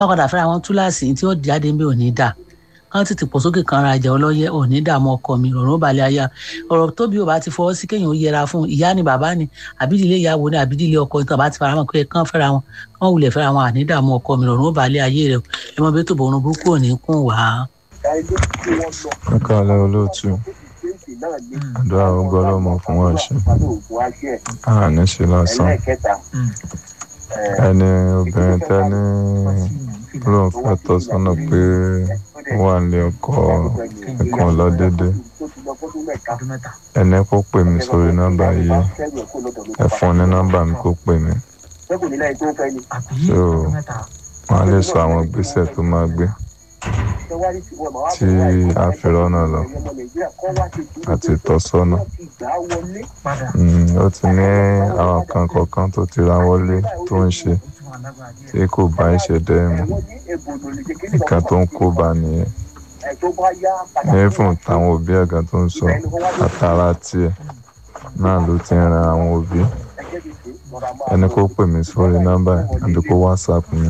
bá padà fẹ́ra wọn túláàsì tí ó jáde ń bẹ ò ní dà kán tètè pọ̀ sókè kan ra ìjà ọlọ́yẹ ò ní dààmú ọkọ mi ọ̀rọ̀ balẹ̀ aya ọ̀rọ̀ tóbi ò bá ti fọwọ́ sí kéèyàn ó yẹra fún ìyá ni bàbá ni àbídìlé ìyàwó ni àbídìlé ọkọ nítorí bá ti fara mọ́ pé kán fẹ́ra wọn kán wulẹ̀ fẹ́ra wọn àní dààmú ọkọ mi ọ̀rọ̀ balẹ̀ ayé rẹ ẹ mọ bí tó bọ̀ ọ̀run burúkú ò ní kún wá. ẹ káàlẹ́ olóòtú àdúrà ogun ọlọ́mọ fún wa ṣe àní ṣe lásán ẹni obìnrin tẹ ní lóun fẹ́ tọ́ sọ́nà pé ó wà ní ọkọ ẹ̀kan lọ dédé ẹni kó pè mí sórí nọ́mbà yìí ẹ fún ní nọ́mbà mi kó pè mí so wọn á lè sọ àwọn ìgbésẹ̀ tó máa gbé tí a fi rọ́nà lọ àti ìtọ́sọ́nà ó ti ní àwọn kan kọ̀ọ̀kan tó ti ra wọlé tó ń ṣe tí kò bá ìṣẹ̀dẹ̀ mu nǹkan tó ń kó bá nìyẹn ní fún táwọn òbí ẹ̀gá tó ń sọ àtàrà tiẹ̀ náà ló ti ń ran àwọn òbí ẹni kó pè mí sórí nọ́mbà àbí kó whatsapp mi.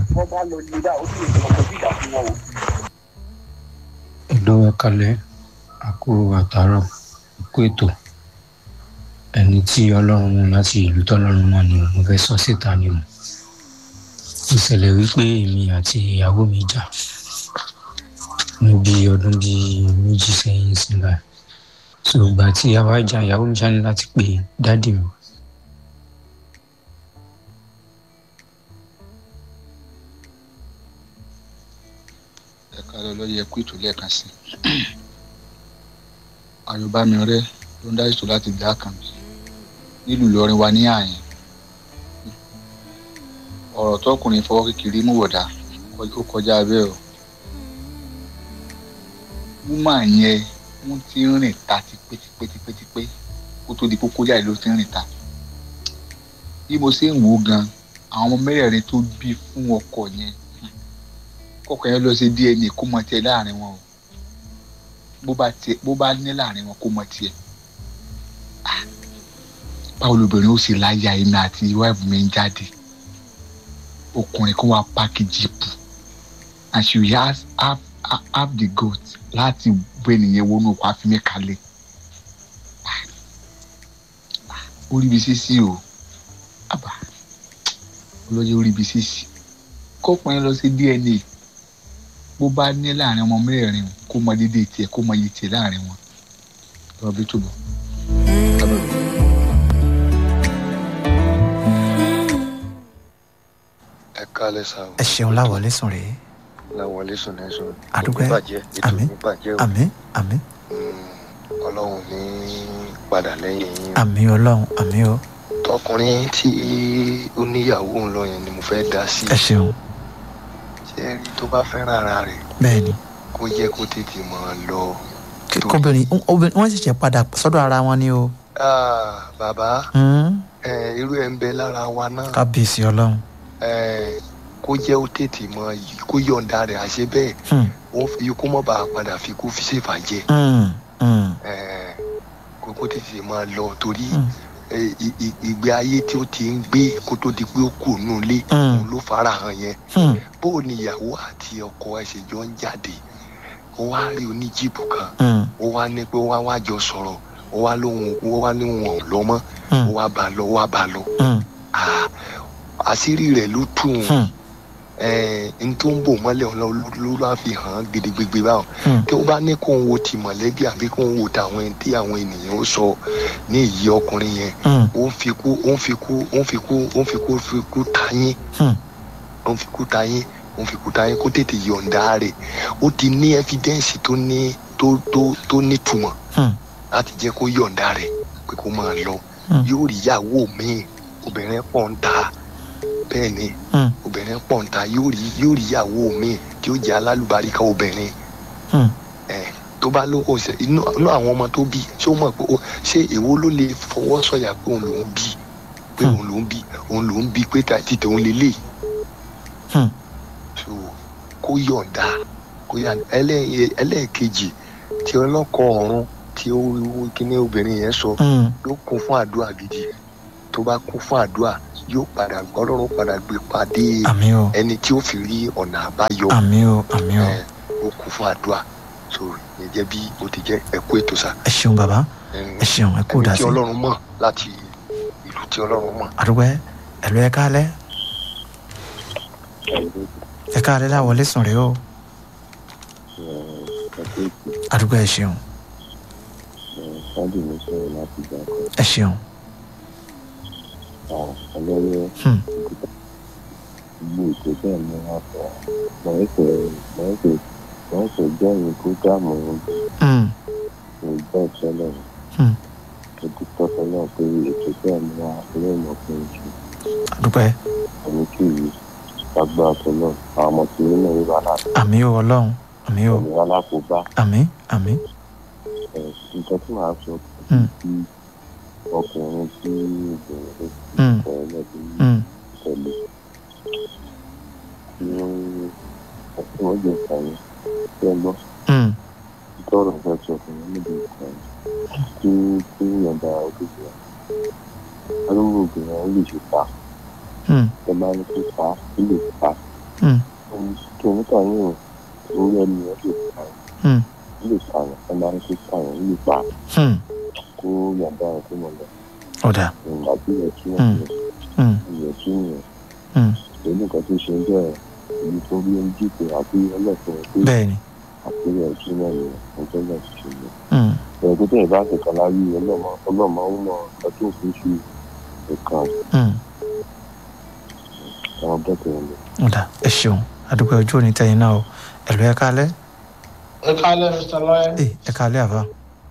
ìlú ẹ̀kalẹ̀ àkó àtàrọ̀ àkó ètò ẹni tí ọlọ́run mú láti ìlú tọ́lọ́run mọ̀ ni mo fẹ́ sọ síta ni mo ìṣẹ̀lẹ̀ wípé èmi àti ìyàwó mi jà ní bí ọdún bíi méjì sẹ́yìn sílẹ̀ so ìgbà tí a wá jà ìyàwó mi ṣáà ní láti pè dádì mi ẹ̀ka lọ́lọ́yẹ kú ètò lẹ́ẹ̀kan sí àyùbámi rẹ ló ń dá ètò láti gbá kan nílùú Ìlọrin wa ní àyìn ọ̀rọ̀ tọkùnrin fọwọ́ kékeré mú wọ̀dà ó kọjá bẹ́ẹ̀ o wúmà yẹn wọ́n ti ń rìn ta tipẹ́tipẹ́tipẹ́ kó tó di kókó jáde ló ti ń rìn ta bí mo ṣe ń wò ó gan àwọn ọmọ mẹ́rẹ̀ẹ̀rin tó bí fún ọkọ yẹn kọkọ yẹn lọ sí DNA kó mọ tiẹ̀ láàrin wọn o bó bá tiẹ̀ bó bá ní láàrin wọn kó mọ tiẹ̀ báwo lobìnrin ó sì láyà èmi àti wáìfù mi ń jáde ọkùnrin kó wá páàkì jíìpù and she has have, have the goat láti bọ ènìyàn wọnú ọkọ àfimí kalẹ̀ ó rí ibi sísí o àbá olóyè ó rí ibi sísí kọkùnrin lọ sí DNA bó bá ní láàrin ọmọ mẹ́rin kó mọ dédé tiẹ̀ kó mọ iye tiẹ̀ láàrin wọn lọ́wọ́ bí tó bọ̀. ẹ kálẹ̀ sá o. ẹ ṣeun láwọlé sùn rèé láwọlé sùn ní sùn. àdúgbò bàjẹ́ ètò àmín ní bàjẹ́ o. àmín àmín ọlọ́run ní padà lẹ́yìn yín. àmín ọlọ́run àmín o tọkùnrin tí ó níyàwó ń lọ yẹn ni mo fẹ́ dá sí. ẹ ṣeun ṣé rí tó bá fẹ́ràn ara rẹ̀ bẹ́ẹ̀ ni kó yẹ kó tètè máa lọ. kóbìnrin obìnrin wọ́n ṣẹ̀ṣẹ̀ padà sọ́dọ̀ ara wọn ni o Ah, bàbá Hmm, ẹ, irú ẹ̀ ń bẹ lára wa náà. kábíyèsí ọlọ́run ẹ, kó jẹ́ ó tètè mọ kó yọ̀ǹda rẹ̀ àṣẹ bẹ́ẹ̀ Hmm, wọ́n fi kó mọ̀ bá a padà fi kó fi ṣèfàjẹ́. hmm, hmm, Ẹ, kó kó tètè máa lọ torí Hmm. ẹ, ì- ì- ìgbé ayé tí ó ti ń gbé kó tó di pé ó kù nù ilé Hmm. òun ló fara hàn yẹn hmm, bó o ní ìyàwó àti ọkọ ẹ ṣe jọ ń jáde ó wá rí oníjìbù kan hmm, ó wá ní pé ó wá wá jọ sọ̀rọ̀ ó wá lóhun ó wá ní wọn ò lọ mọ́ ó hmm, wá bá a lọ ó wá bá a lọ hmm, Ah, àṣírí rẹ̀ ló tù ún hmm, n tó ń bò mọ́lẹ̀ ọ̀la ló ló fi hàn án gidigbegbe báwọn hmm, tí ó bá ní kó ń wo ti mọ̀lẹ́bí àbí kó ń wo tàwọn ẹni tí àwọn ènìyàn ó sọ ní ìyí ọkùnrin yẹn hmm, ó ń fi kú ó ń fi kú ó ń fi kú ó ń fi kú fi kú ta yín hmm, ó ń fi kú ta yín ó ń fi kú ta yín kó tètè yọ̀ǹda rẹ̀ ó ti ní ẹ́fídẹ́ǹsì tó ní tó tó tó nítumọ̀ hmm, láti jẹ́ kó yọ̀ǹda rẹ̀ pé kó máa lọ Hmm. yóò rí ìyàwó míì obìnrin pọ̀ ń ta bẹ́ẹ̀ ni hmm, obìnrin pọ̀ ń ta yóò rí yóò rí ìyàwó míì tí ó jẹ́ alálùbáríkà obìnrin hmm, ẹ̀ tó bá lóko ṣe inú inú àwọn ọmọ tó bí ṣé ó mọ̀ pé ó ṣé èwo ló lè fọwọ́ sọ̀yà pé òun lòún bí pé Hmm. òun lòún bí òun lòún bí pé tàti tòun lélẹ̀ hmm, so kó yọ̀ǹda kó yà ẹlẹ́- ẹlẹ́ẹ̀kejì tí ọlọ́kọ̀ ọ̀run tí ó kíní obìnrin yẹn sọ hmm, ló kún fún àdúrà gidi tó bá kún fún àdúrà yóò padà ọlọ́run padà gbé pàdé àmì o ẹni tí ó fi rí ọ̀nà àbáyọ àmì o àmì o ẹ, ó kún fún àdúrà so ìyẹn jẹ́ bí ó ti jẹ́ ẹ̀kú ètò sá ẹ ṣeun bàbá Ẹn, ẹ ṣeun ẹ kú ẹni dá tí sí ọlọ́run mọ̀ láti ìlú tí ọlọ́run mọ̀ àdúgbò ẹ lọ ẹ káalẹ́ ẹ káalẹ́ láwọlé sùn rẹ o àdúgbò ẹ ṣeun ẹ ṣeun Hmm. Hmm. Hmm. àdúgbò ẹ àmì o ọlọ́run àmì o àmì àmì nǹkan tí màá sọ Hmm. tí ọkùnrin tí obìnrin Hmm. kọ ẹlẹ́bí Hmm. tẹ̀lé tí wọ́n tí wọ́n jẹ ìkànnì tí ẹ gbọ́ Hmm. tọrọ fẹ́ sọ fún mi níbi ìkànnì tí tí yọ̀ǹda ojúṣe arúgbó obìnrin ó lè ṣe pa Hmm. ẹ máa ní kó pa ó lè pa Hmm. kí oníkà yín orí ẹni ẹ lè pa Hmm. ó lè pa ẹ máa ní kó pa ó lè pa Hmm. kó yọ̀ǹda ẹ kó mọ̀ lọ ọ̀dà ìgbà tí ẹ tún Hmm. ẹ Hmm. ìyẹn tún yẹn Hmm. pẹ̀lú nǹkan tó ṣe ń jẹ́ èyí tó rí ń dìbò àbí ọlọ́pàá pé bẹ́ẹ̀ ni àpérò ẹ̀sùn náà ni ọjọ́ náà ti ṣe lọ. Hmm. ẹ̀rọ tó tẹ̀yìn bá ń kẹ̀kọ́ láyé ọlọ́mọ ọlọ́mọ ń mọ nǹkan tó fi ṣe nǹkan Hmm. àwọn bẹ́tẹ̀ ń lọ. ọ̀dà ẹ ṣeun àdúgbò ojú òní tẹ̀yìn náà o ẹ lọ ẹ káalẹ́ ẹ kálẹ̀ mr lọ́yẹ̀ ẹ ẹ káalẹ́ àbá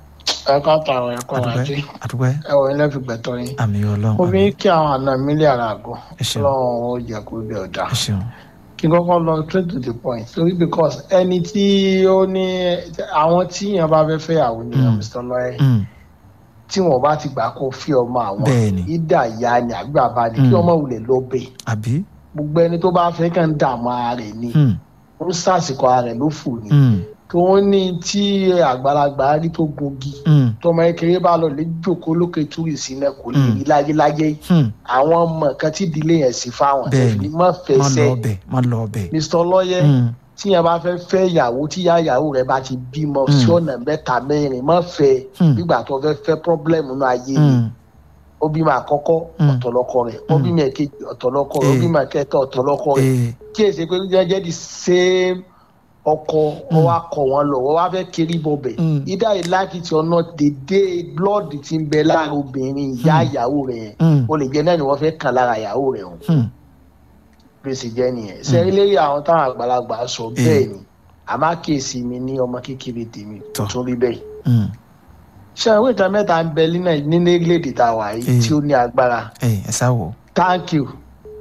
ẹ ká tààrọ̀ ẹ̀kọ́ àdúgbò wájú àdúgbò ẹ wọ ilé fi gbẹ̀tọ́ yín àmì ọlọ́run mo fi àmì. ń kí àwọn àna mi lé ara àgọ́ ẹ ṣeun lọ́wọ́ ó jẹ́ kó bẹ̀ ọ̀dà ẹ ṣeun kí n kọ́kọ́ lọ straight to the point torí because ẹni tí ó ní àwọn tí yẹn bá fẹ́ fẹ́ àwọn ènìyàn Mm. mr lọ́yẹ̀ Hmm. tí wọn bá ti gbà kó fi ọmọ àwọn bẹ́ẹ̀ ni ìdá ìyá ni àgbà bá ní kí Mm. ọmọ wulẹ̀ lọ bẹ̀ àbí gbogbo ẹni tó bá fẹ́ kàn ń dààmú ara rẹ̀ ni Hmm. ó ń sàsìkò ara rẹ̀ ló fò ní Hmm. kí wọ́n ní tí àgbàlagbà rí tó gungi Hmm. tọmọ kékeré bá lọ lè jókòó lókè túrìsì náà kò lè Mm. rí láyéláyé Hmm. àwọn ọmọ kan tí ìdílé yẹn sì fáwọn Bẹ́ẹ̀ni. ẹ̀fìn má má lọ fẹsẹ̀ ọbẹ̀ má lọ ọbẹ̀. mr lọ́yẹ̀ Hmm. tí yẹn bá fẹ́ fẹ́ ìyàwó tí yá ìyàwó rẹ̀ bá ti bímọ Mm. sí ọ̀nà mẹ́ta mẹ́rin má fẹ́ Hmm. nígbà tó fẹ́ fẹ́ pọ́blẹ́mù náà ayé ni Hmm. ó bímọ àkọ́kọ́ Mm. ọ̀tọ̀lọ́kọ rẹ̀ ó Mm. bímọ èkejì ọ̀tọ̀lọ́kọ rẹ̀ ó Eh. bímọ kẹta ọ̀tọ̀lọ́kọ rẹ̀ ee kí èsì pé jẹ́jẹ́ di same ọkọ wọn wá kọ wọn lọ wọn wá fẹ́ kiri bọbẹ̀ Mm. either you like it or not dédé blood ti ń bẹ lára obìnrin ìyá Mm. ìyàwó rẹ̀ yẹn Hmm. o lè jẹ́ náà ni wọ́n fẹ́ kàn lára ìyàwó rẹ̀ o Hmm. bí ó sì jẹ́ nìyẹn sẹ́yìn lérí àwọn táwọn àgbàlagbà sọ Eh. bẹ́ẹ̀ ni àmọ́ kéèsì mi ní ọmọ kékeré tèmi tó Tọ́. tún rí bẹ́ẹ̀ Hmm. ṣé àwọn ìtàn mẹ́ta ń bẹ nínú nínú orílẹ̀-èdè tá a wà yìí Eh. tí ó ní agbára ee ẹ sá wò. thank you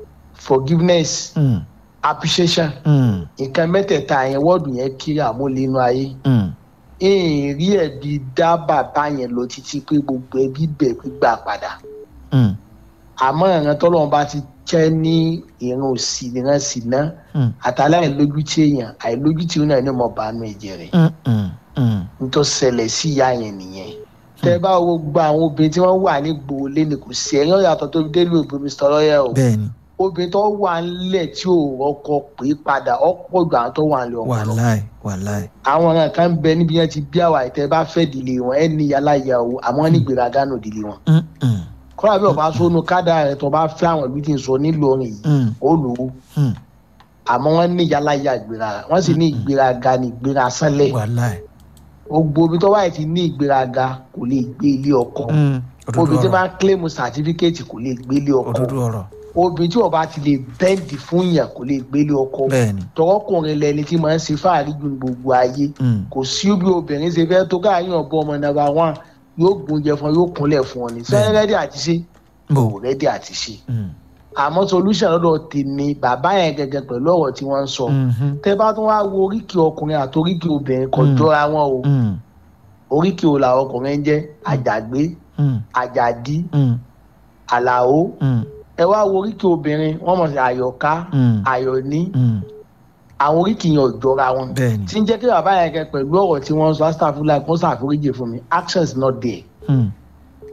forgiveness Hmm. appreciation Hmm. nǹkan mẹ́tẹ̀ẹ̀ta yẹn wọ́ọ̀dù yẹn kiri àmúlẹ̀ inú ayé Hmm. ìrìn rí ẹ̀bi dá bàbá yẹn lọ títí pé gbogbo ẹbí bẹ̀ gbígbà padà Hmm. àmọ́ ìran tọ́lọ́run bá ti jẹ́ ní ìran òsì ìran sì ná Hmm. àtàlẹ́ àìlójútì èèyàn àìlójútì òun náà ní ọmọ bàánú ẹ̀jẹ̀ rẹ̀ Hmm. Hmm. Hmm. nítorí ṣẹlẹ̀ sí ìyá yẹn nìyẹn tẹ́ bá wo gba àwọn obìnrin tí wọ́n wà ní gbòòlé ni kò sí ẹ̀yán yàtọ̀ tó fi délé òbí mr lọ́yẹ̀ o bẹ́ẹ̀ ni obìnrin tó wà ńlẹ̀ tí ò rọ́kọ pé padà ọ̀pọ̀ jù àwọn tó wà ńlẹ̀ ọ̀pọ̀ lọ wàláì wàláì. àwọn ọ̀ràn kan ń bẹ níbi yẹn ti bí àwa ìtẹ́ bá fẹ́ dìlé wọn ẹ̀ ní yàláyà o àmọ́ ní gbèrágà nù dìlé wọn. Hmm. Hmm. kọ́lá bí ọba sónú kádà rẹ̀ tó bá fẹ́ àwọn ìlú tí ń sọ nílọrin yìí Hmm. ó lò ó Hmm. àmọ́ wọ́n ní yàláyà ìgbéraga wọ́n sì ní ìgbéraga ní ìgbéra sánlẹ̀ wàláì. gbogbo omi tó wáyé ti ní ìgbéraga kò lè gbé ilé ọkọ Hmm. òdodo obìnrin tí ọ̀rọ̀ máa ń kílèmù sàtífíkẹ́ẹ̀tì kò lè gbé ilé ọkọ òdodo ọ̀rọ̀ obìnrin tí wọ́n bá ti lè bẹ́ǹdì fún yàn kò lè gbé ilé ọkọ bẹ́ẹ̀ ni. tọkọkùnrin lẹni tí máa ń ṣe fáàrí ju gbogbo ayé Hmm. kò sí bí obìnrin ṣe fẹ́ tó káàyàn ọ̀bọ ọmọ nàbà wọn yóò gbóúnjẹ fún ọ yóò kúnlẹ̀ fún ọ ní sẹ́yìn rẹ́dí àti ṣe bò. kò rẹ́dí àti ṣe Hmm. àmọ́ solution lọ́dọ̀ tèmi bàbá yẹn gẹ́gẹ́ pẹ̀lú ọ̀rọ̀ tí wọ́n ń sọ Mhm. tẹ́ bá tún wá wo oríkì ọkùnrin àti oríkì obìnrin kò Mm. jọra wọn o Hmm. oríkì o làwọn ọkùnrin ń jẹ́ àjàgbé Hmm. àjàdí Hmm. àlàó Hmm. ẹ wá wo oríkì obìnrin wọ́n mọ̀ sí àyọ̀ká Hmm. àyọ̀ní Hmm. àwọn oríkì yẹn ò jọra wọn bẹ́ẹ̀ ni. tí ń jẹ́ kí bàbá yẹn gẹ́gẹ́ pẹ̀lú ọ̀rọ̀ tí wọ́n ń sọ astafula kó ṣàforíjì fún mi action is not there Hmm.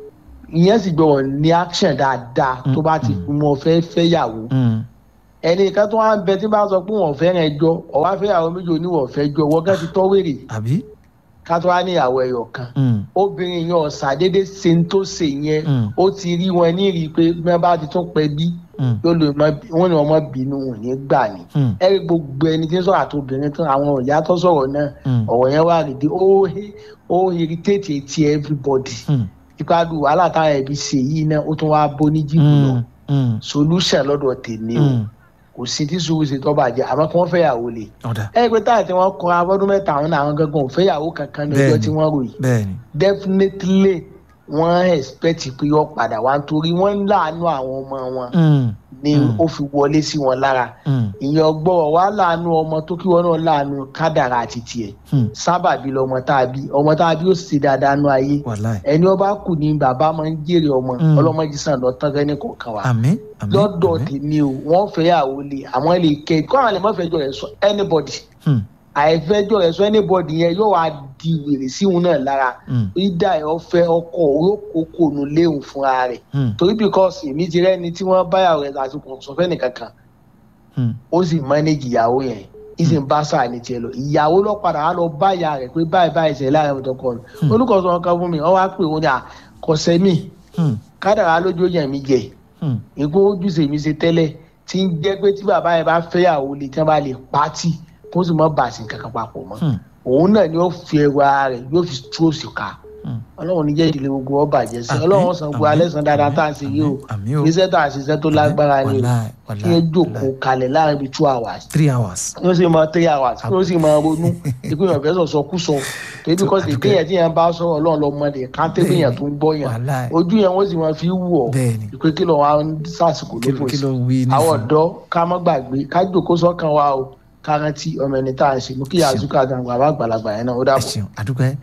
ìyẹn sì gbọ́dọ̀ ní action dáadáa tó bá ti Mm. mọ fẹ́ fẹ́yàwó Mm. ẹnì kan tó wá ń bẹ tí bá sọ pé wọn fẹ́ràn ẹjọ́ ọ̀wá fẹ́yàwó méjì oníwọ̀ fẹ́ jọ wọ́n gán ti tọ́ wèrè àbí. ká tó wá níyàwó ẹ̀yọ̀ kan Mm. obìnrin yẹn ọ̀sà dédé ṣe ń tó ṣe yẹn Mm. ó ti rí wọn ní rí i pé bí wọn bá ti tún pẹ́ bí Mm. yóò lè mọ wọn ni wọn mọ bínú wọn ní gbà ní. Mm. ẹ rí gbogbo ẹni tí ń sọ̀rọ̀ àti obìnrin tán àwọn ìyá tó sọ̀rọ̀ náà Mm. ọ̀rọ̀ yẹn wà rèé ó ó irritate ti everybody Mm. ìpàdù wàhálà táwọn ẹbí ṣe yìí náà ó tún wá bó ní jìbù lọ Mm. Mm. solution lọ́dọ̀ tèmi o Mm. kò sí tí sùúrù ṣe tọ́ bàjẹ́ àmọ́ kí wọ́n fẹ́yàwó lè. ọ̀dà ẹ pé táyà tí wọ́n kọ́ abọ́dún mẹ́ta àwọn náà àwọn gangan ò fẹ́yàwó kankan ní ọjọ́ Bẹ́ẹ̀ni. tí wọ́n rò yìí bẹ́ẹ̀ ni. definitely wọ́n expect pé yọ padà wá nítorí wọ́n ń láàánú àwọn ọmọ wọn Mm. ni Mm. ó fi wọlé sí wọn lára Mm. ìyẹn ọgbọ́n wà láàánú ọmọ tó kí wọn náà láàánú kádàrà àti tiẹ̀ Mm. sábàbí lọmọ tá a bí ọmọ tá a bí ó sì dáadáa nú ayé wàláì. ẹni ọba kù ní bàbá máa ń jèrè ọmọ Mm. ọlọmọdé sàn lọ tán fẹ́ni kọ̀ọ̀kan wa àmín. àmín. lọ́dọ̀ àmín. tèmi o wọ́n fẹ́yàwó lè àwọn lè kẹ́ kọ́ àwọn lè má fẹjọ́ rẹ̀ sọ anybody Mm. àìfẹjọ́ rẹ̀ sọ anybody yẹn yóò wá di wèrè sí òun náà lára Mm. ìdá ẹ̀ ọ̀fẹ́ ọkọ̀ olókòókò nù léwu fúnra rẹ̀ Mm. torí because èmi ti rẹ́ni tí wọ́n báyàwó rẹ̀ àti kò sọ fẹ́ni kankan Mm. ó sì manage ìyàwó yẹn ìsìn bá sáà ní tiẹ̀ lọ ìyàwó lọ padà wá lọ bá ìyá rẹ̀ pé báyìí báyìí ṣẹlẹ̀ láàrin ọ̀tọ̀ kan Hmm. olùkọ́sọ ọkọ fún mi wọ́n wá pè wọ́n ní àkọsẹ́ mi Mm. kádàrá lójú yẹn mi jẹ Mm. nǹkan ojúṣe mi ṣe tẹ́lẹ̀ tí ń jẹ́ pé tí bàbá yẹn bá fẹ́yàwó lè tí wọ́n bá lè pátì kó sì mọ́ bàṣì kankan papọ̀ mọ́ Mm. òun náà ni ó fi ẹrù ara rẹ̀ yóò fi tú òsì ká Mm. ọlọ́run ní jẹ́ ìdílé gbogbo ọba jẹ́ sí Àmín, ọlọ́run san gbogbo àmín, alẹ́ san dáadáa tá à ń ṣe yìí o àmín o. iṣẹ́ tá à ń ṣiṣẹ́ tó lágbára ni o wàláì kí wàláì. ẹ jókòó kalẹ̀ láàrin bíi two hours three hours. kí ó sì máa three hours kí ó sì máa ronú ikú yẹn fẹ́ sọ̀sọ̀ kú sọ torí bí kò sí àdúgbò. kéèyàn tí yẹn bá sọ̀rọ̀ ọlọ́run lọ́mọdé káńté bí yẹn tó ń gbọ́ yẹn wàláì. ojú yẹn wọ́n sì máa fi wù ọ́ bẹ́ẹ̀ni. ìpè kí lọ́wọ́ àwọn sàṣìkò kí ló ló fò kí sí ló wí ní àwọn fún- ọ̀dọ́ ká má gbàgbé ká jòkó sọ́kàn wa o ká rántí ọmọ ẹni tá à ń ṣe mú kí àzúkà àgbà bá àgbàlagbà yẹn náà ó ẹ dàbọ̀. ṣeun àdúgbò ẹ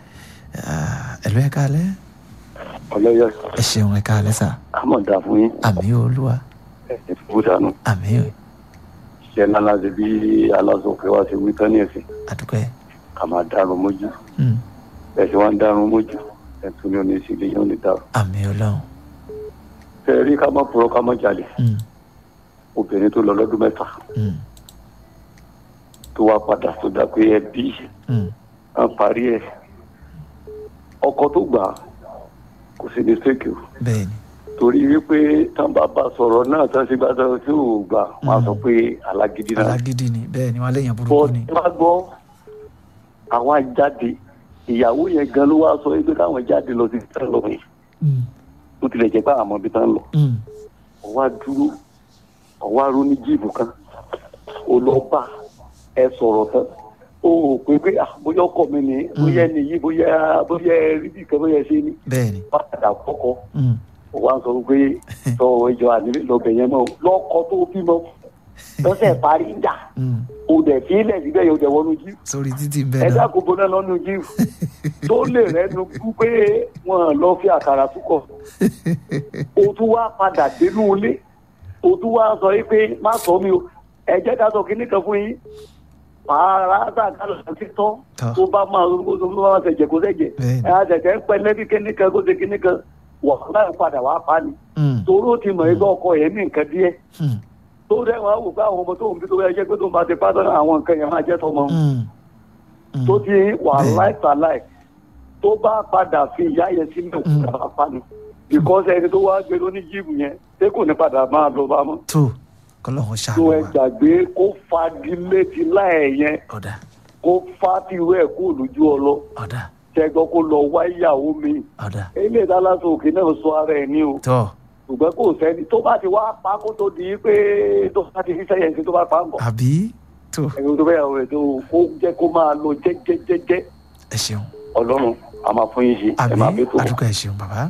ẹlò ẹ káalẹ́ ọlọ́yà ẹ ṣeun ẹ káalẹ́ sà àmọ̀dá fún yín àmì olúwa ẹ̀sìn fún dànù àmì ṣẹ́ lálá ṣe bí aláṣọkẹ́ wa ṣe wí tán ní ẹ̀sìn àdúgbò ẹ ká máa dárun mójú Mm. bẹ́ẹ̀ ṣe wá ń dárun mójú ẹ̀tún ní oní ìṣẹ̀lẹ̀ yóò ní dárun. àmì ọlọ́run ṣe rí ká má purọ́ ká má jalè Mm. obìnrin tó lọ lọ́dún mẹ́ta Mm. tó wá padà tó dà pé ẹbí Mm. á parí ẹ̀ ọkọ tó gbà á, kò sí ní fake o bẹ́ẹ̀ni torí wípé tán bá bá sọ̀rọ̀ náà tán ṣe gbàdọ̀ tí ò gbà wọn á sọ pé alágídí náà alágídí ni bẹ́ẹ̀ni wọn léèyàn bọ́ burúkú ni tí wọ́n gbọ́ àwa jáde ìyàwó yẹn gan ló wá sọ wípé káwọn jáde lọ sí ìtàn lọ yẹn Mm. tó tilẹ̀ jẹ́ pé àwọn ọmọ ibi tán lọ Mm. ọwá dúró ọwá ró ní jíìpù kan ó lọ bá ẹ sọ̀rọ̀ tán ó rò pé pé ah, bóyá ọkọ mi ni bóyá ẹni yìí bóyá bóyá rídì kan bóyá ṣe ni bẹ́ẹ̀ni padà kọ́kọ́ Mm. ó wá ń sọ pé sọ ìjọ ànílé lọ́bẹ̀ yẹn mọ́ lọ́kọ tó bímọ lọ́sẹ̀ parí ń jà Mm. ó dẹ̀ fi ilẹ̀ síbẹ̀ yóò dẹ̀ wọnú jíìpù sórí títì ẹ bẹ́ẹ̀ náà dákun bọ́ná lọ́nu jíìpù tó lè rẹ́nu kú pé wọ́n lọ fi àkàrà túkọ̀ o tún wá padà dénú ilé o tún wá sọ yìí pé má sọ mi o ẹ jẹ́ ká sọ kínní kan fún yín pààrà àtàkàlà ti tọ́ Tọ́. tó bá máa tó bá máa ṣẹ̀jẹ̀ kó ṣẹ̀jẹ̀ Bẹ́ẹ̀ni. ẹ àtẹ̀tẹ̀ ń pẹ́ lẹ́bí kínní kan kó ṣe kínní kan wà láì padà wá pa ni Mm. torí ó ti mọ̀ ẹgbẹ́ ọkọ yẹn ní nǹkan díẹ̀ Mm. tó dẹ́ wọn á wò pé àwọn ọmọ tó ń bí tó bá jẹ́ pé tó ń bá ti pátá àwọn nǹkan yẹn máa jẹ́ tọmọ Mm. Mm. tó ti wà Bẹ́ẹ̀ni. láìpàláì tó bá padà fi ìyá yẹn sílẹ̀ Mm. òkúta pa ni because ẹni tó wá gbé lóní jíìmù yẹn ṣé kò ní padà máa lọ bá mọ́ tó kọlọ́hún tó ṣàánú ẹ wa gbàgbé kó fagilé ti láì yẹn ọ̀dà kó fá tiwẹ́ ẹ̀ kó lójú ọlọ ọ̀dà ṣẹgbọ́n kó lọ wá ìyàwó mi ọ̀dà ilé ìdálásọ òkè náà sọ ara ẹ̀ ní o tọ́ ṣùgbọ́n kò sẹ́ni tó bá ti wá pa kó tó di pé tó bá ti fi sẹ́yìn sí tó bá pa ń bọ̀ àbí tó ẹ̀rọ tó bẹ́ẹ̀ yàwó rẹ̀ tó kó jẹ́ kó máa lọ jẹ́jẹ́jẹ́jẹ́ ẹ ṣeun ọlọ́run a máa fún yín ṣe ẹ máa àmì bí tó wọ̀. àdúgbò ẹ ṣeun bàbá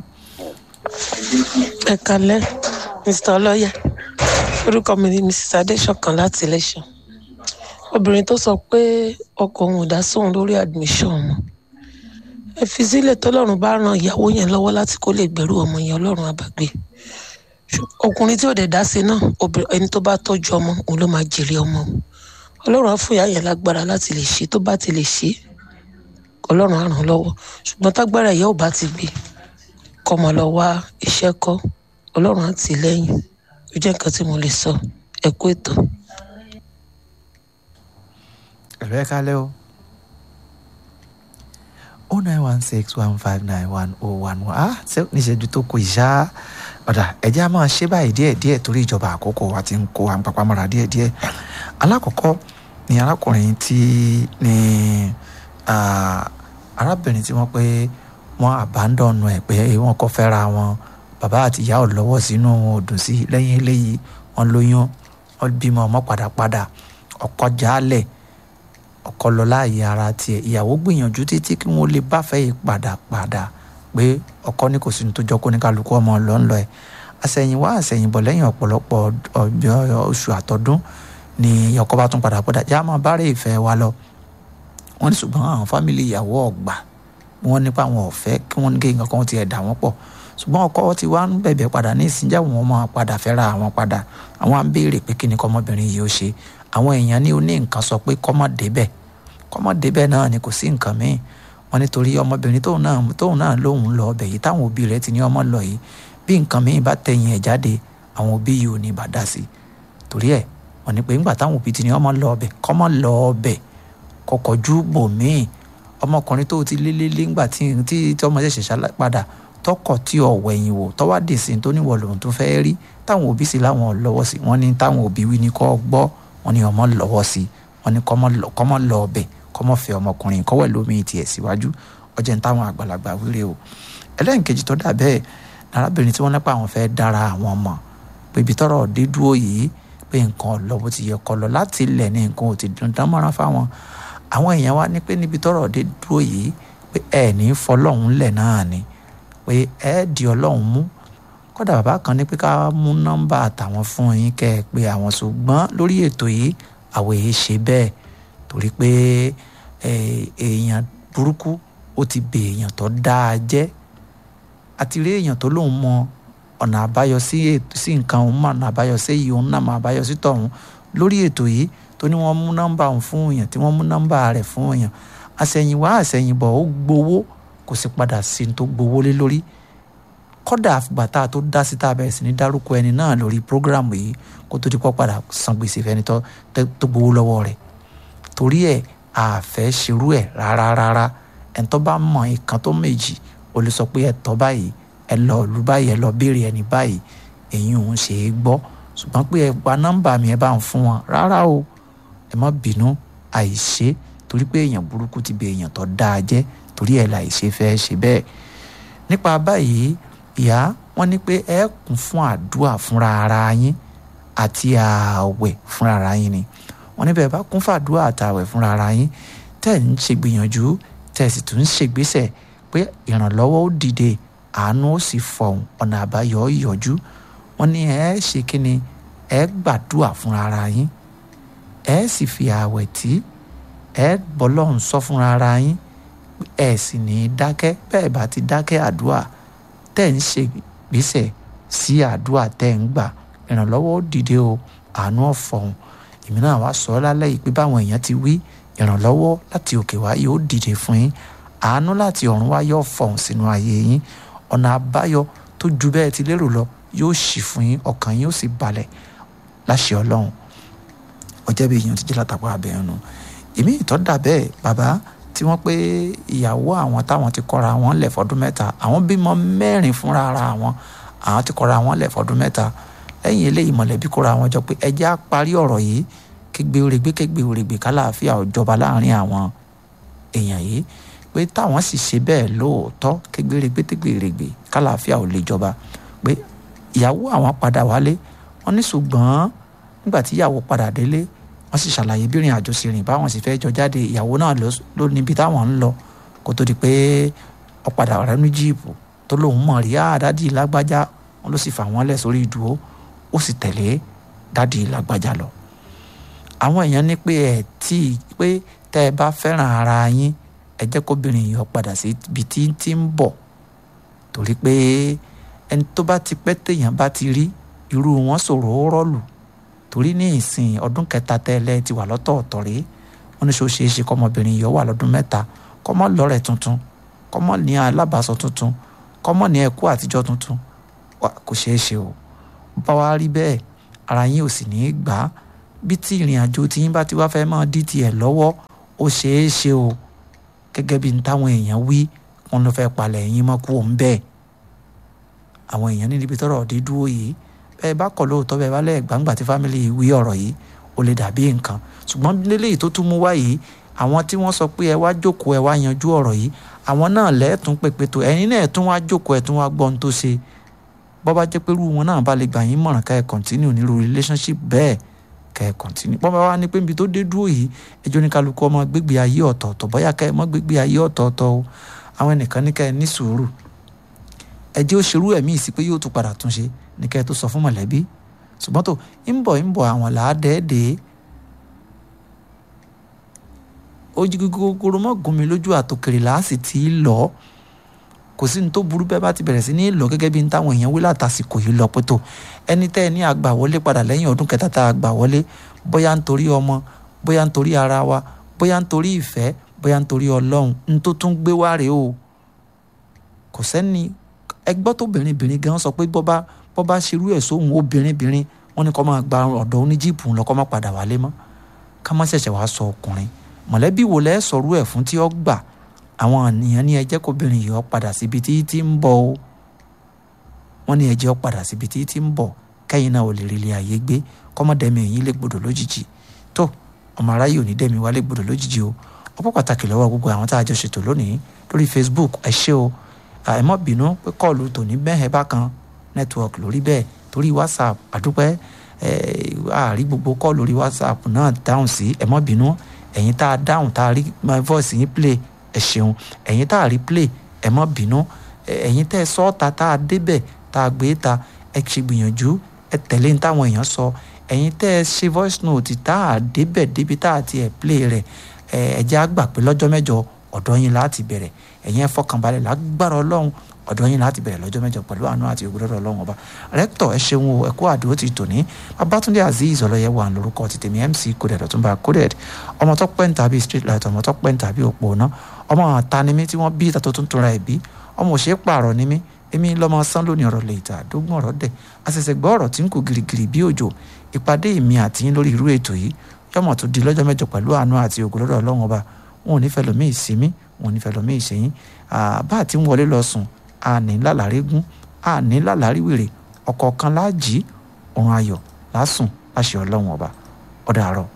ẹ kalẹ mr ọlọyà orúkọ mi ni mrs adéṣọkan láti iléṣà obìnrin tó sọ pé ọkọ òun ò dá sóun lórí admission wọn ẹ fi sílẹ̀ tọ́lọ́run bá ran ìyàwó yẹn lọ́wọ́ láti kó lè gbẹ̀rú ọmọ yẹn ọlọ́run àbàgbé Ṣù- ọkùnrin tí ò dẹ̀ dá sí náà obìnrin- ẹni tó bá tọ́jú ọmọ òun ló máa jèrè ọmọ o. ọlọ́run á fún ìyá yẹn lágbára láti lè ṣe tó bá ti lè ṣe ọlọ́run á ràn án lọ́wọ́ ṣùgbọ́n tágbára ìyá ò bá ti gbé kọ́ máa lọ wá iṣẹ́ kọ́ ọlọ́run àti lẹ́yìn ó jẹ́ nǹkan tí mo lè sọ ẹ kú ètò. ẹ̀rọ ẹ̀ kalẹ́ o o nine one six one five nine one oh one one ah ṣé níṣẹ́jú tó kù ìṣá ọ̀dà ẹ̀jẹ̀ a máa ṣe báyìí díẹ̀ díẹ̀ torí ìjọba àkókò wa ti ń kó à ń papá mọ́ra díẹ̀ díẹ̀ alákọ̀ọ́kọ́ ni arákùnrin tí ni arábìnrin tí wọ́n pé wọ́n àbádọ́nù ẹ̀ pé wọ́n kọ́ fẹ́ra wọn bàbá àti ìyá ò lọ́wọ́ sínú òdùn sí lẹ́yìn eléyìí wọ́n lóyún wọ́n bímọ ọmọ padàpadà ọkọ jálẹ̀ ọkọ lọ láàyè ara tiẹ̀ ìyàwó gbìyànjú títí kí wọ́n lè bá fẹ́ yìí padàpadà pé ọkọ ní kò sí ní tó jọ kó ní kálukú ọmọ lọ ń lọ ẹ̀ àsẹ̀yìnwá àsẹ̀yìnbọ̀ lẹ́yìn ọ̀pọ̀lọpọ̀ oṣù àtọ́dún ni ọkọ bá tún padà padà já máa bárẹ̀ ìfẹ́ wa lọ wọ́n ní ṣùgbọ́n àwọn fámìlì ìyàwó ọ̀gbà wọ́n nípa àwọn ọ̀fẹ́ kí wọ́n gé nǹkan kan ti ẹ̀ dà wọ́n pọ̀ ṣùgbọ́n ọkọ ti wá ń bẹ̀bẹ̀ padà ní ìsìnjà wọn máa padà fẹ́ra àwọn padà àwọn à ń béèrè pé kí ni kọ́mọbìnrin yìí ó ṣe àwọn èèyàn ní oní nǹkan sọ pé kọ́mọ débẹ̀ kọ́mọ débẹ̀ náà ni kò sí nǹkan míì wọ́n nítorí ọmọbìnrin tóun náà tóun náà lóun lọ ọbẹ̀ yìí táwọn òbí rẹ̀ ti ní ọmọ lọ yìí bí nǹkan míì bá tẹ̀yìn ẹ̀ jáde àwọn òbí yìí ò ní bá dá sí torí ẹ̀ wọ́n ní pé ńgbà táwọn òbí ti ní ọmọ lọ ọbẹ̀ kọ́mọ lọ ọbẹ̀ kọkọjú bò míì ọmọkùnrin tó ti lélẹ́lé ńgbà tí tí ọmọ ṣẹ̀ṣẹ̀ ṣá padà tọkọ tí ọ̀wọ̀ ẹ̀yìn wò tọ́wá dì sí tó níwọ̀ lòun tó fẹ́ rí táwọn òbí sì láwọn lọ́wọ́ sí wọ́n ní táwọn òbí wí ní kọ́ gbọ́ wọ́n ní ọmọ lọ́wọ́ sí wọ́n ní kọ́mọ lọ ọbẹ̀ kọ́mọ fẹ́ ọmọkùnrin kọ́wẹ́ lómi tiẹ̀ síwájú ọjọ́ ní táwọn àgbàlagbà wíre o ẹlẹ́nkejì tó dà bẹ́ẹ̀ arábìnrin tí wọ́n nípa àwọn fẹ́ dára àwọn ọmọ pé ibi tọ́rọ̀ dé dúró yìí pé nǹkan lọ bó ti yẹ kọ́ lọ láti ilẹ̀ ní nǹkan ò ti dùn dán mọ́rán fáwọn àwọn èèyàn wa ní pé níbi tọ́rọ̀ dé dúró yìí pé ẹ ní fọlọ́hún lẹ̀ náà ni pé ẹ di ọlọ́run mú kódà bàbá kan ní pé ká mú nọ́mbà àtàwọn fún yín kẹ́ ẹ pé àwọn ṣùgbọ́n lórí ètò yìí àwọn èyí ṣe bẹ́ẹ̀ torí pé èèyàn burúkú ó ti bè èèyàn tó dáa jẹ́ àti rí èèyàn tó lóun mọ ọ̀nà àbáyọ sí nǹkan òun mọ ọ̀nà àbáyọ sí èyí òun náà mọ àbáyọ sí tọ̀hún lórí ètò yìí tó ní wọ́n mú nọ́mbà òun fún èèyàn tí wọ́n mú nọ́mbà rẹ̀ fún èèyàn àṣẹ̀yìnwá àṣẹ̀yìnbọ̀ ó gbowó kò sì padà sí tó gbowó lé lórí kọ́dà àfìgbà tá a tó dá sí tá a bẹ̀rẹ̀ sí ní dárúkọ ẹni náà lórí prógrámù yìí kó tó di pọ́ padà san gbèsè fẹ́ni tó gbowó lọ́wọ́ rẹ̀ torí ẹ̀ àfẹ́ ṣerú ẹ̀ rárá rárá ẹni tó bá mọ ìkan tó méjì ó lè sọ pé ẹ tọ́ báyìí ẹ lọ ìlú báyìí ẹ lọ béèrè ẹni báyìí èyí òun ṣe é gbọ́ ṣùgbọ́n pé ẹ gba nọ́mbà mi ẹ bá ń fún wọn rárá o ẹ má bínú àìṣe torí pé èèyàn burúkú ti bẹ èèyàn tó dáa jẹ́ torí ẹ̀ láì ṣe fẹ́ ṣe bẹ́ẹ̀ nípa báyìí ìyá wọn ní pé ẹ kún fún àdúrà fúnra ara yín àti ààwẹ̀ fúnra ara yín ni wọn níbẹ̀ bá kún fún àdúrà àtààwẹ̀ fúnra ara yín tẹ̀ ń ṣègbìyànjú tẹ̀ sì tún ń ṣègbésẹ̀ pé ìrànlọ́wọ́ ó dìde àánú ó sì fọ̀hún ọ̀nà àbáyọ ó yọjú wọn ní ẹ ṣe kí ni ẹ gbàdúrà fúnra ara yín ẹ sì fi ààwẹ̀ tí ẹ bọ́lọ́hún sọ fúnra ara yín ẹ sì ní í dákẹ́ bẹ́ẹ̀ bá ti dákẹ́ àdúrà tẹ́ ń ṣe gbèsè sí àdúrà tẹ́ ń gbà ìrànlọ́wọ́ ó dìde o àánú ọ̀fọ̀hún èmi náà wá sọ ọ́ lálẹ́ yìí pé báwọn èèyàn ti wí ìrànlọ́wọ́ láti òkè wá yóò dìde fún yín àánú láti ọ̀run wá yóò fọ̀hún sínú ayé yín ọ̀nà àbáyọ tó ju bẹ́ẹ̀ ti lérò lọ yóò ṣì fún yín ọkàn yín ó sì balẹ̀ láṣẹ ọlọ́run ọjọ́ bí èèyàn ti jẹ́ látàkọ́ abẹ́yẹn nu èmi ìtọ́ dà bẹ́ẹ̀ bàbá tí wọ́n pé ìyàwó àwọn táwọn ti kọ́ra wọn lẹ̀ fọdún mẹ́ta àwọn bímọ mẹ́rin fúnra ara wọn àwọn ti kọ́ra wọn lẹ̀ fọdún mẹ́ta lẹ́yìn eléyìí mọ̀lẹ́bí kóra wọn jọ pé ẹjẹ́ á parí ọ̀rọ̀ yìí kégbe oregbe kégbe oregbe kálàáfíà ò jọba láàrin àwọn èèyàn yìí pé táwọn sì ṣe bẹ́ẹ̀ lóòótọ́ kégbe oregbe tégbe oregbe kálàáfíà ò lè jọba pé ìyàwó àwọn padà wálé wọ́n ní ṣùgbọ́n nígbà tí ìyàwó padà délé wọ́n sì ṣàlàyé bí ìrìn àjò sì rìn báwọn sì fẹ́ jọ jáde ìyàwó náà ló níbi táwọn ń lọ kó tó di pé ó padà rẹ̀ ní jíìpù tó lóun mọ̀ rí àdádì lágbájá wọn ló sì fà wọ́n lẹ̀ sórí ìdúró ó sì tẹ̀lé dádì lágbájá lọ. àwọn èèyàn ní pé ẹ tí pé tẹ́ ẹ bá fẹ́ràn ara yín ẹ jẹ́ kóbìnrin yìí ó padà sí ibi tí tí ń bọ̀ torí pé ẹni tó bá ti pẹ́ téèyàn bá ti rí irú wọn sọ̀rọ̀ ó rọ́ọ̀lù torí ní ìsìn ọdún kẹta tẹ́lẹ̀ ti wà lọ́tọ̀ọ̀tọ̀ rí wọn ní so ṣeé ṣe kọ́mọbìnrin yìí ó wà lọ́dún mẹ́ta kọ́mọ lọ́rẹ̀ tuntun kọ́mọ ní alábàásọ tuntun kọ́mọ̀ ní ẹ̀kú àtijọ́ tuntun kò ṣeé ṣe o bá wa rí bẹ́ẹ̀ ara yín ò sì ní í gbà á bí tí ìrìn àjò tí yín bá ti wá fẹ́ máa dí tiẹ̀ lọ́wọ́ ó ṣeé ṣe o gẹ́gẹ́ bí n táwọn èèyàn wí wọn ló fẹ́ palẹ̀ yín mọ́ kú òun bẹ́ẹ̀ àwọn èèyàn ní níbi tọ́rọ̀ dé dúró yìí bẹ́ẹ̀ bá kọ̀ lóòótọ́ bẹ́ẹ̀ bá lẹ́ẹ̀ gbàǹgbà tí fámìlì wí ọ̀rọ̀ yìí ó lè dàbí nǹkan ṣùgbọ́n lélẹ́yìí tó tún mú wá yìí àwọn tí wọ́n sọ pé ẹ wá jókòó ẹ wá yanjú ọ̀rọ̀ yìí àwọn náà lẹ́ẹ̀tún pèpè tó ẹ̀yin náà tún wá jókòó ẹ̀ tún wá gbọ́ ohun tó ṣe bọ́ bá jẹ́ pé irú wọn náà bá lè gbà yín mọ̀ràn ká ẹ̀ continue nírú relationship bẹ́ẹ̀ ká ẹ̀ continue bọ́ bá wá ní pé níbi tó dé dúró yìí ẹjọ́ ní kálukú ọmọ gbégbé ayé ọ̀tọ̀ọ̀tọ̀ bóyá ká ẹ̀ mọ́ gbégbé ayé ọ̀tọ̀ọ̀tọ̀ o àwọn ẹnìkan ní ká ẹ̀ ní sùúrù ẹ jẹ́ ó ṣerú ẹ̀mí ìsí pé yóò tún padà tún ṣe ní ká ẹ̀ tó sọ fún mọ̀lẹ́bí ṣùgbọ́n tó ń bọ̀ ń bọ̀ àwọn làádẹ́ẹ̀dẹ́ ojú gogoro mọ́ gún mi lójú àtòkèrè láàsì tí í lọ kò sí ní tó burú bẹ́ẹ̀ bá ti bẹ̀rẹ̀ sí ní lọ gẹ́gẹ́ bí n táwọn èèyàn wí látàsìkò yìí lọ pẹ́tò ẹni tẹ́ ẹ ní àgbà wọlé padà lẹ́yìn ọdún kẹta tá a gbà wọlé bóyá nítorí ọmọ bóyá nítorí ara wa bóyá nítorí ìfẹ́ bóyá nítorí ọlọ́run n tó tún gbé wá rèé o kò sẹ́ni ẹgbọ́ tó bìnrin gan sọ pé bọ́bá bọ́bá ṣerú ẹ̀ sóhun obìnrin bìnrin wọ́n ní kó máa gba ọ̀dọ̀ oníjìpù lọ kó má padà wálé mọ́ ká má ṣẹ̀ṣẹ̀ wá sọ ọkùnrin mọ̀lẹ́bí wo lẹ́ sọ̀rọ̀ ẹ̀ fún tí ó gbà àwọn ènìyàn ní ẹjẹ́ kóbìnrin yìí ó padà síbi tí tí ń bọ̀ o wọ́n ní ẹjẹ́ ó padà síbi tí tí ń bọ̀ kẹ́yìn náà ò lè rí ilé ayé gbé kọ́mọdẹ́mi èyí lè gbọdọ̀ lójijì tó ọmọ aráyé ò ní dẹ́mi wá lè gbọdọ̀ lójijì o ọ̀pọ̀ pàtàkì lọ́wọ́ gbogbo àwọn tá a jọ ṣètò lónìí lórí Facebook ẹ ṣé o ẹ má bínú pé kọ́ọ̀lù tòní bẹ́ẹ̀ bákan network lórí bẹ́ẹ̀ torí WhatsApp àdúpẹ́ ẹ àárí gbogbo kọ́ọ̀lù lórí WhatsApp náà dáhùn sí ẹ má bínú ẹ̀yin tá a dáhùn tá a rí my voice yín play ẹ ṣeun ẹ̀yin tá a rí play ẹ má bínú ẹ̀yin tẹ́ ẹ sọ ọ́ta tá a débẹ̀ tá a gbé ta ẹ ṣe gbìyànjú ẹ tẹ̀lé ní táwọn èèyàn sọ ẹ̀yin tẹ́ ẹ ṣe voice note tá a débẹ̀ débi tá a ti ẹ̀ play rẹ̀ ẹ ẹ jẹ́ àgbà pé lọ́jọ́ mẹ́jọ ọ̀dọ̀ yín láti bẹ̀rẹ̀ ẹ̀yin ẹ fọkànbalẹ̀ lágbára ọlọ́run ọ̀dọ̀ yín láti bẹ̀rẹ̀ lọ́jọ́ mẹ́jọ pẹ̀lú àánú àti ògbólọ́dọ̀ ọlọ́run ọba rẹ́kítọ̀ ẹ ṣeun o ẹ̀kú àdúró ti tòní babatunde azeez ọlọ́yẹ wà lórúkọ ti tèmi mc coded ọ̀túnba coded ọmọ tó pẹ́ ń tàbí street light ọmọ tó pẹ́ ń tàbí òpó ná ọmọ àta ni mí tí wọ́n bí ìtàtó tuntun ra ẹ̀ bí ọmọ òṣè pààrọ̀ ni mí èmi lọ́mọ sán lónìí ọ̀rọ̀ lè ta àdógún ọ̀rọ̀ dẹ̀ àṣẹ̀ṣẹ̀ gbọ́ ọ̀rọ̀ tí ń kú girigiri bí òjò ìpàdé mi àti yín lórí irú ètò yìí yọmọ tó di lọ́jọ́ mẹ́jọ pẹ̀lú àánú àti ògbólọ́dọ̀ ọlọ́run ọba wọn ò ní fẹ́ lómi ìsinmi wọn ò ní fẹ́ lómi ìsẹ́yìn bá àti ń wọlé lọ sùn àní lálàrígún àní lálàríwèrè ọ̀kọ̀ọ̀kan láàjì òun ayọ̀ lásùn láṣẹ ọlọ́run ọba ọ̀dà àárọ̀.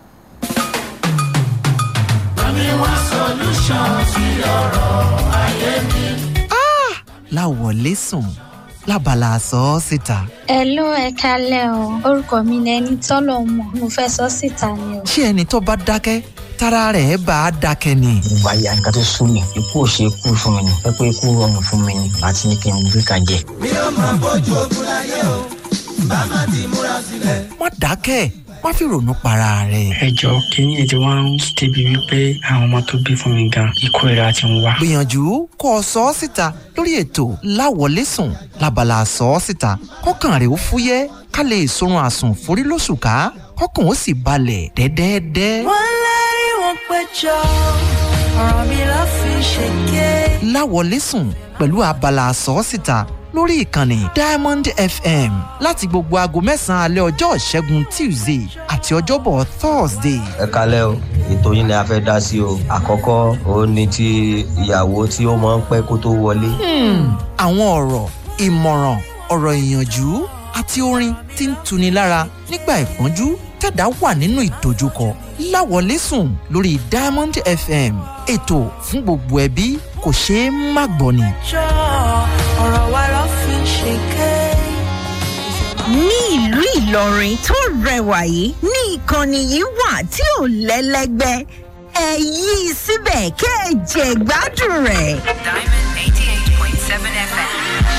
Bami wá solution sí ọ̀rọ̀ ayé mi. láwọlé sùn lábala sọ ọ́ síta. ẹ ló ẹ kalẹ o orúkọ mi ni ẹni tọ́lọ̀ mọ̀ mo fẹ́ sọ síta ni o. ṣé ẹni tó bá dákẹ́ tára rẹ̀ bá a dákẹ́ ni. ìgbà ya nǹkan tó sún mi ikú ò ṣe ikú fún mi ni pẹ́pẹ́ ikú rọrùn fún mi ni àti ní kí n gbé kan jẹ. mi ò máa bójú ogun láyé o bá má ti múra sílẹ̀. má dákẹ́ má fi ronú para rẹ̀. ẹ jọ kínní ètò wa ń débi wípé àwọn ọmọ tó bí fún mi gan ikú ìra ti ń wá. gbìyànjú kó o sọ ọ́ síta lórí ètò láwọlé sùn lábala sọ ọ́ síta kọ́kàn rẹ̀ ó fúyẹ́ ká lè sorun àsùn forí lóṣù ká kọ́kàn ó sì balẹ̀ dẹ́dẹ́dẹ́. wọ́n lérí wọn péjọ ọ̀rọ̀ mi ló fi ṣèké. láwọlé sùn pẹ̀lú abala sọ ọ́ síta lórí ìkànnì diamond fm láti gbogbo aago mẹ́sàn-án alẹ́ ọjọ́ ìṣẹ́gun tuesday àti ọjọ́bọ̀ thursday. ẹ kalẹ́ o ètò yín ni a fẹ́ dá sí o àkọ́kọ́ òun ni ti ìyàwó tí ó máa ń pẹ́ kó tó wọlé. àwọn ọ̀rọ̀ ìmọ̀ràn ọ̀rọ̀ ìyànjú àti orin tí ń tuni lára nígbà ìpọ́njú tẹ̀dá wà nínú ìdojúkọ láwọlé sùn lórí diamond fm ètò fún gbogbo ẹbí kò ṣeé má gbọ́ ni. jọ ọ̀rọ̀ wa ló fi ṣèké. ní ìlú ìlọrin tó rẹwà yìí ní ìkànnì yìí wà tí ò lẹ́lẹ́gbẹ́ ẹ yí i síbẹ̀ kẹ́ ẹ jẹ gbádùn rẹ̀. Diamond 88.7 FM.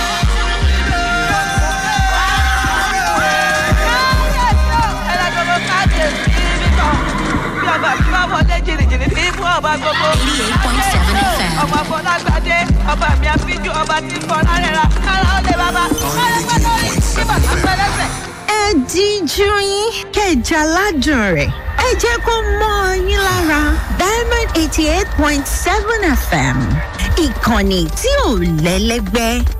ọmọ afọlágbádé ọba mi àfijù ọba tí ń fọ lárẹ́ra kára ó lè bàbá kára pẹ́ lórí kí bàtà pẹ́ lẹ́sẹ̀. ẹ díjú yín kẹjà aládùn rẹ̀ ẹ jẹ́ kó mọ́ ọ yín lára diamond eighty eight point seven fm ìkànnì tí ò lẹ́lẹ́gbẹ́